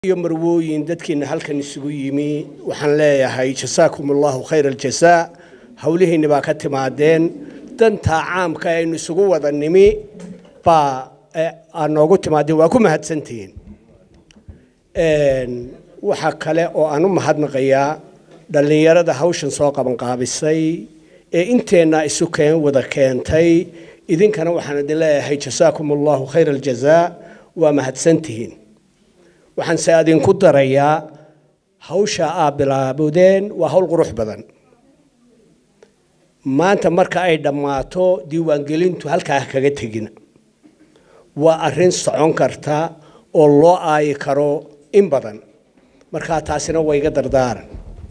iyo marwooyin dadkiina halkan isugu yimi waxaan leeyahay jasaakum allahu khayr aljasaa howlihiinni baa ka timaadeen dantaa caamka ee aynu isugu wada nimi baa aad noogu timaadeen waa ku mahadsantihiin waxaa kale oo aan u mahadnaqayaa dhallinyarada hawshan soo qabanqaabisay ee inteenna isu keen wada keentay idinkana waxaan idin leeyahay jasaakum allahu khayr aljazaa waa mahadsantihiin waxaan se adinku darayaa hawsha aad bilaabudeen waa hawl qurux badan maanta marka ay dhammaato diiwaangelintu halkaa kaga tegina waa arrin socon karta oo loo aayi karo in badan markaa taasina waa iga dardaaran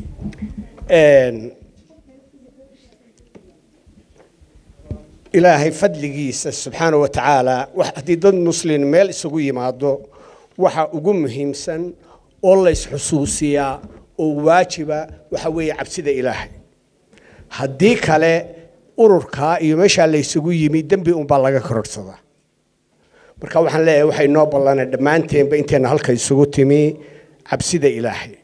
ilaahay fadligiisa subxaana wa tacaala haddii dad muslin meel isugu yimaado waxa ugu muhiimsan oo la isxusuusiyaa oo waajiba waxa weeye cabsida ilaahay haddii kale ururkaa iyo meeshaa la isugu yimi dembi unbaa laga kororhsadaa marka waxaan leeyahay waxay noo ballanay dhammaanteenba inteenna halka isugu timi cabsida ilaahay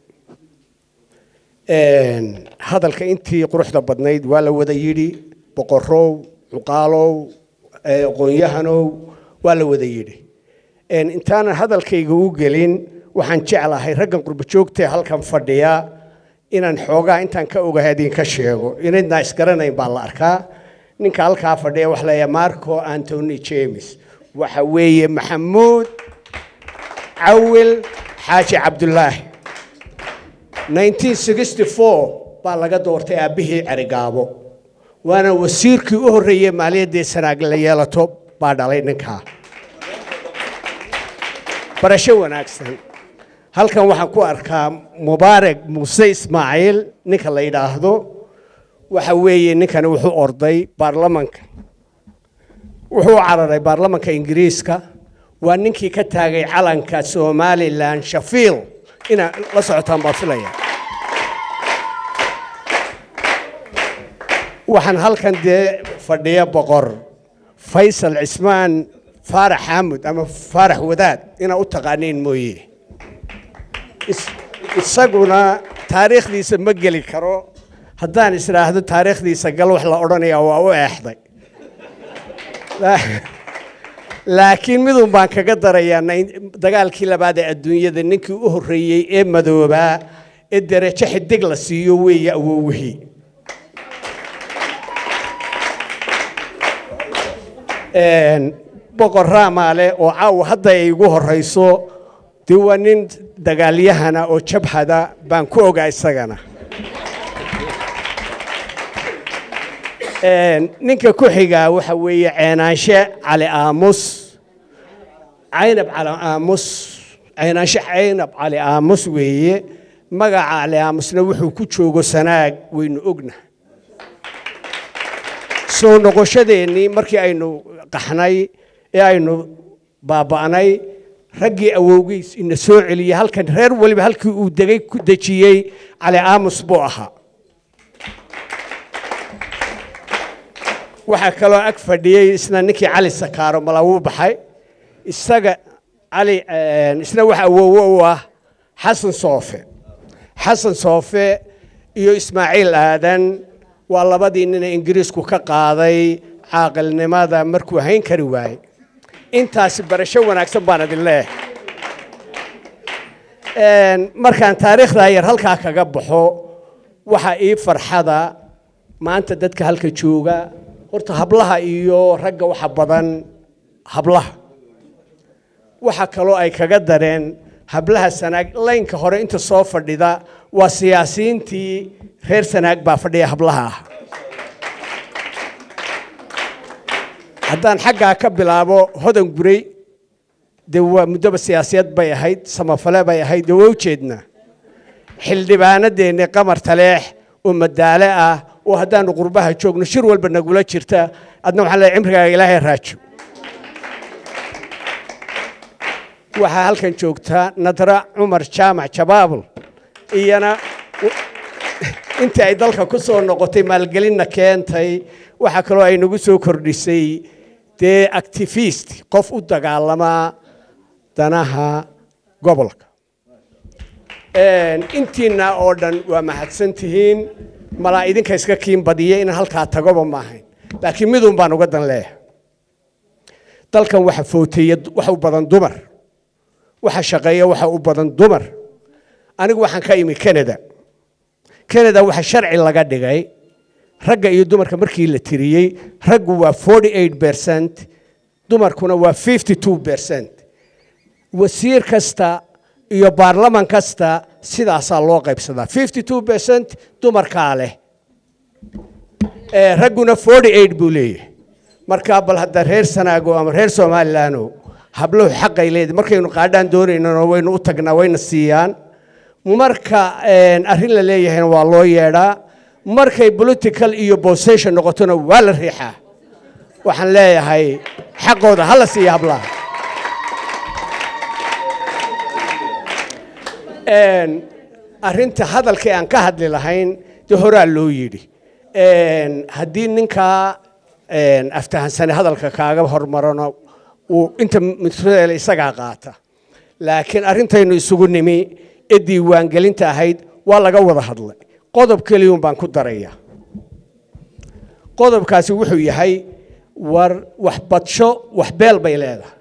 hadalka intii quruxda badnayd waa la wada yidhi boqorow cuqaalow aqoonyahanow waa la wada yidhi intaanan hadalkayga u gelin waxaan jeclahay raggan qurbajoogtae halkan fadhiya inaan xoogaa intaan ka ogahay idinka sheego inaydnaa isgaranayn baa la arkaa ninka halkaa fadhiya waxa leeyahay marco antony james waxa weeye maxamuud cawil xaaji cabdulaahi baa laga doortay aabbihii cerigaabo waana wasiirkii u horreeyey maaliyaddii sanaag la yeelato baa dhalay ninkaa barasho wanaagsan halkan waxaan ku arkaa mubaarag muuse ismaaciil ninka la yidhaahdo waxa weeye ninkani wuxuu orday baarlamanka wuxuu u cararay baarlamanka ingiriiska waa ninkii ka taagay calanka somalilan shafiil inaa la socotaan baa filaya waxaan halkan dee fadhiya boqor faysal cismaan faarax xaamud ama faarax wadaad inaa u taqaaniin mooye isaguna taariikhdiisa ma geli karo haddaan isdhaahdo taariikhdiisa gal wax la odhanayaa waa u eexday laakiin midun baan kaga darayaa dagaalkii labaad ee adduunyada ninkii u horreeyey ee madoobaa ee derajo xidig la siiyo weeye awowihii boqor raamaale oo caawa hadda ay igu horrayso dee waa nin dagaalyahana oo jabhada baan ku ogaa isagana ninka ku xigaa waxa weeye ceenaanshe cali aamus caynab cali aamus ceenaanshe caynab cali aamus weeye magaca cali aamusna wuxuu ku joogo sanaag waynu ogna soo noqoshadeennii markii aynu qaxnay ee aynu baaba'nay raggii awowgiis ina soo celiyey halkan reer weliba halkii uu degay ku dejiyey cali aamus buu ahaa waxaa kaloo ag fadhiyey isna ninkii cali sakaaro mala wuu baxay isaga cali isna waxa awowo u ah xasan soofe xasan soofe iyo ismaaciil aadan waa labadii nina ingiriisku ka qaaday caaqilnimada markuu hayn kari waayey intaasi barasho wanaagsan baan idin leeyahay markaan taariikhdaa yar halkaa kaga baxo waxaa ii farxada maanta dadka halka jooga horta hablaha iyo ragga waxa badan hablaha waxa kaloo ay kaga dareen hablaha sanaag laynka hore inta soo fadhida waa siyaasiyiintii reer sanaag baa fadhiya hablaha ah haddaan xaggaa ka bilaabo hodan gurey dee waa muddoba siyaasiyad bay ahayd samafale bay ahayd dee waa ujeednaa xildhibaanadeennii qamar taleex oo madaale ah oo haddaanu qurbaha joogno shir walba nagula jirta adna waxaan leeyahay cimrigaaga ilaahay raajo waxaa halkan joogtaa nadra cumar jaamac jabaabul iyana intii ay dalka ku soo noqotay maalgelinna keentay waxaa kaloo ay nagu soo kordhisay dee activist qof u dagaalamaa danaha gobolka intiina oo dhan waa mahadsan tihiin malaa idinka iska kiin badiya in halkaa tagoba maahayn laakiin midun baan uga dan leeyahay dalkan waxa footeeya waxa u badan dumar waxa shaqeeya waxa u badan dumar anigu waxaan ka imi canada canada waxa sharci laga dhigay ragga iyo dumarka markii la tiriyey raggu waa 48 percent dumarkuna waa 52 percent wasiir kasta iyo baarlaman kasta sidaasaa loo qaybsadaa 52 percent dumarkaa leh ragguna 48 buu leeyahay markaa bal hadda reer sanaago ama reer somalilaano habluhu xaqay leedahay markaynu qaadhaan doonaynano waynu u tagnaa wayna siiyaan marka arrin la leeyahayna waa loo yeedhaa markay political iyo possession noqotona waa la riixaa waxaan leeyahay xaqooda hala siiya hablaha arrinta hadalkii aan ka hadli lahayn dee horaa loo yidhi haddii ninkaa aftahansane hadalka kaaga hormarano uu inta mitreele isagaa qaata laakiin arrintaynu isugu nimi ee diiwaangelinta ahayd waa laga wada hadlay qodob keliyuun baan ku daraya qodobkaasi wuxuu yahay war waxbadsho waxbeel bay leedahay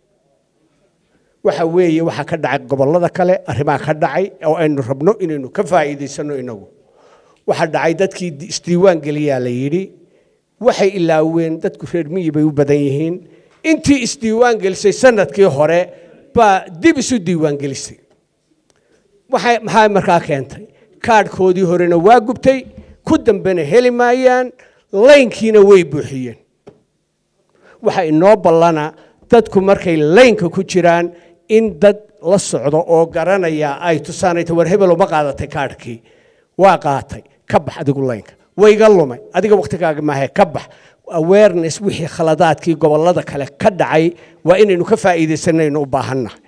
waxa weeye waxaa ka dhacay gobollada kale arrimaha ka dhacay oo aynu rabno inaynu ka faa'iidaysano inagu waxaa dhacay dadkii isdiiwaan geliyaa la yidhi waxay ilaaween dadku reer miyi bay u badan yihiin intii isdiiwaan gelisay sanadkii hore baa dib isu diiwaan gelisay waxay maxaa markaa keentay kaadhkoodii horena waa gubtay ku dambena heli maayaan laynkiina way buuxiyeen waxa inoo ballana dadku markay laynka ku jiraan in dad la socdo oo garanaya ay tusaanayta war hebelo ma qaadatay kaadhkii waa qaatay ka bax adigu laynka wayga lumay adiga waktigaaga maahe ka bax awareness wixii khaladaadkii gobollada kale ka dhacay waa inaynu ka faa'iidaysanaynu u baahannahay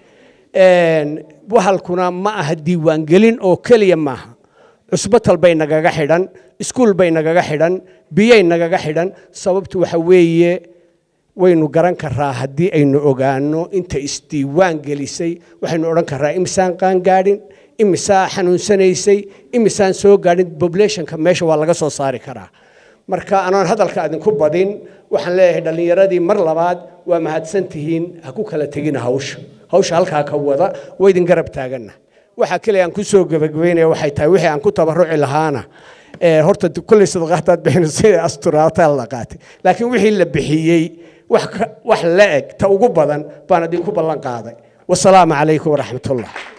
wahalkuna ma aha diiwaangelin oo keliya maaha cusbatal bay nagaga xidhan iskuul bay nagaga xidhan biyay nagaga xidhan sababtu waxa weeye waynu garan karaa haddii aynu ogaano inta isdiiwaan gelisay waxaynu odhan karaa imisaan qaangaadhin imisaa xanuunsanaysay imisaan soo gaadhin populationka meesha waa laga soo saari karaa marka anoon hadalka idinku badin waxaan leeyahay dhallinyaradii mar labaad waa mahadsan tihiin ha ku kala tegina hawsha hawsha halkaa ka wada waa idin garab taaganna waxa kale aan ku soo gebagabeynaya waxay tahay wixii aan ku tabaruci lahaana horta kolley sadaqaadaad bixina sida asturaataa la qaatay laakiin wixii la bixiyey wax la eg ta ugu badan baan idinku ballan qaaday wasalaamu calaykum waraxmatullah